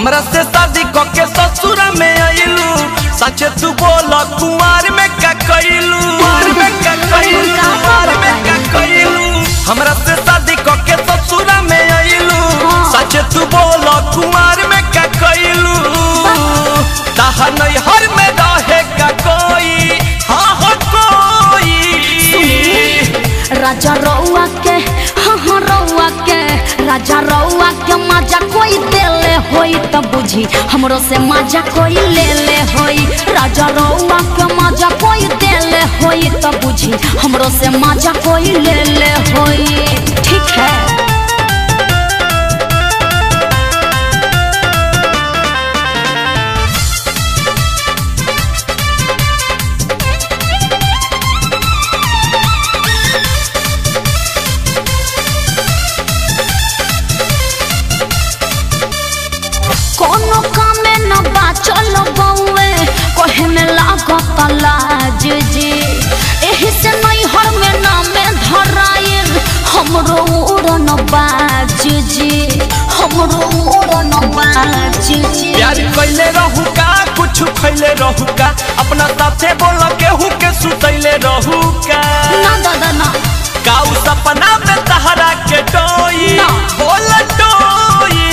हमरा से शादी क के ससुरा में आइलू सच तू बोल कुमार में का कइलू कुमार में का कइलू कुमार में का कइलू हमरा से शादी क के ससुरा में आइलू सच तू बोल कुमार में का कइलू ताहा नहीं हर में रहे का कोई हाँ हो कोई राजा रउआ के हाँ हाँ रउआ के राजा रउआ के मजा कोई देले होई त बुझी हमरो से मजा कोई ले ले होई राजा रउआ के मजा कोई देले होई त बुझी हमरो से मजा कोई ले ले होई ठीक है कोनो कामे न बाचल बउए कहे में लागत लाज जी एही से नहीं हर में नामे धराइल हमरो उड़न बाज जी हमरो उड़न बाज जी प्यार कैले रहू का कुछ खैले रहू का अपना साथे बोल केहू के सुतैले रहू का ना दादा ना काऊ सपना में तहरा के डोई ना। बोल डोई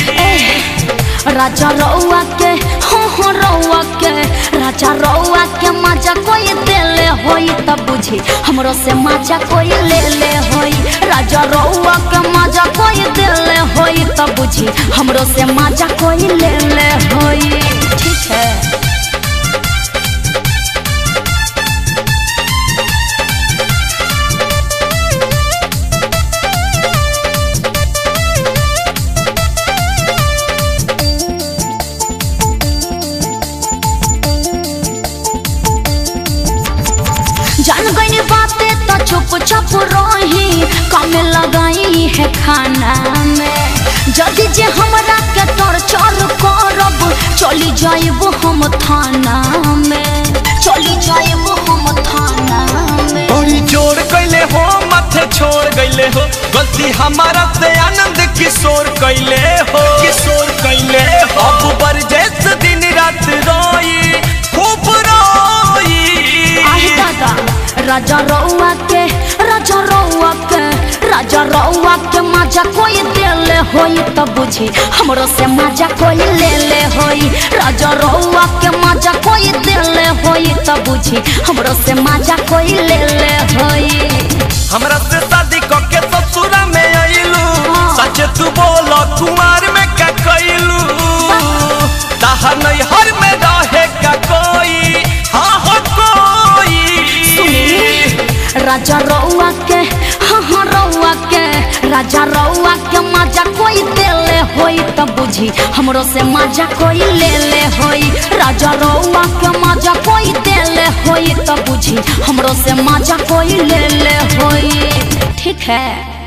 राजा रउआ के हो हो रउआ के राजा रउआ के मजा कोई देले होई त बुझी हमरो से मजा कोई ले ले होई राजा रउआ के मजा कोई देले होई त बुझी हमरो से मजा कोई ले ले होई ठीक है जान गई बातें तो चुप चुप रही कम लगाई है खाना में जदि जे हमरा के टॉर्चर करब चली जाइब हम थाना में चली जाइब हम थाना में बड़ी जोर कैले हो माथे छोड़ गईले हो गलती हमारा से आनंद किशोर कैले हो किशोर कैले हो अब बरजेस दिन रात रोई खूब रोई आहे दादा राजा रउआ के राजा रउआ के राजा रउआ के मजा कोई देले होई त बुझी हमरो से मजा कोई ले ले होई राजा रउआ के मजा कोई देले होई त बुझी हमरो से मजा कोई ले ले होई हमरा से शादी क के ससुरा में आइलू हाँ। सच तू बोल कुमार में का कइलू ताहा नहीं हर में रहे का कोई हाँ हो कोई राजा रउआ के हाँ हाँ रउआ के राजा रउआ के मजा कोई देले होई त बुझी हमरो से मजा कोई ले ले होई राजा रउआ के मजा कोई देले होई त बुझी हमरो से मजा कोई ले ले होई ठीक है